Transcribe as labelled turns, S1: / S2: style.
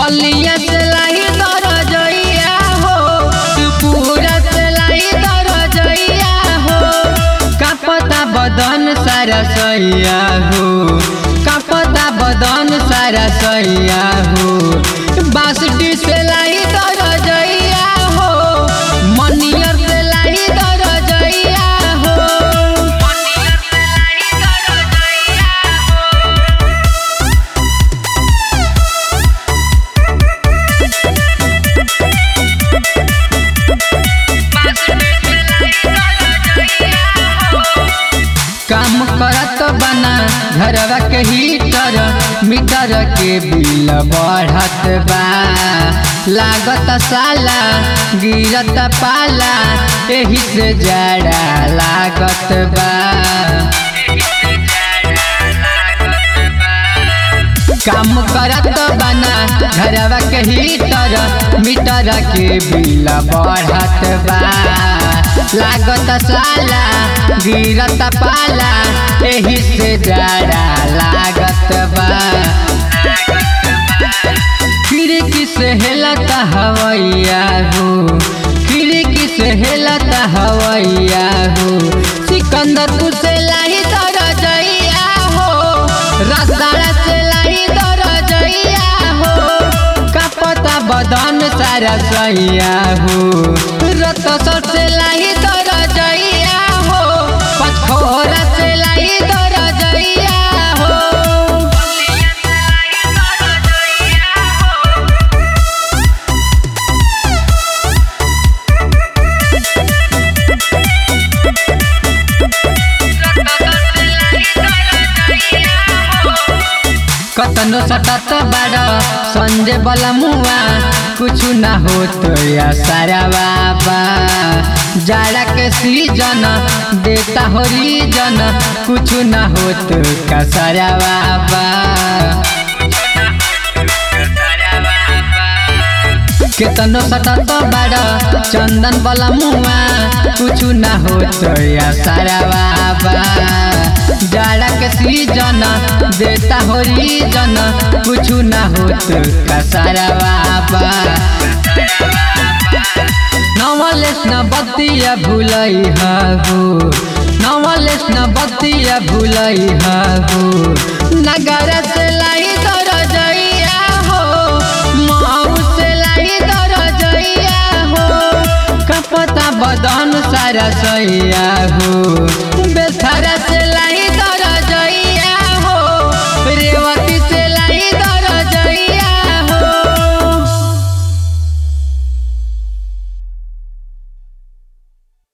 S1: बलिया से लाई दरजइया हो पूरा से लाई दरजइया हो कापता बदन सारा सैया हो कापता बदन सारा सैया हो बासुटी से लाई दरजइया हो मनियर से लाई दरजइया हो मनियर से लाई दरजइया हो काम करत बना घरवा के हीटर मीटर के बिल बढ़त बा लागत साला गिरत पाला एही से जाड़ा लागत बा काम करत बना घरवा के हीटर मीटर के बिल बढ़त बा लागत साला गिरत पाला एही से जाड़ा लागत बा खिड़की से हेलत हवैया हो खिड़की से हेलत हवैया हो सिकंदरपुर से लाही दरजइया हो रसदारा से लाही दरजइया हो कपता बदन सारा सैया हो रत सर से लाही दरजइया हो पथोरा से लाही दरजइया हो कतनो सटत बाड़ संजय बला मुआ कुछु ना हो तो या सारा बाबा जाड़ा के सीजन देता हो रीजन कुछु ना हो तो का सारा बाबा केतनो सटत बाड़ चंदन बला मुआ कुछु ना हो तो या सारा बाबा जाड़ा के सीजन देता हो रीजन कुछु ना हो तो का सारा बाबा नवलेस न बतिया भुलई हो नवलेस न बतिया भुलई हो नगर से लाई दरजइया हो माऊ से लाई दरजइया हो कपता बदन सारा सैया हो बेथरा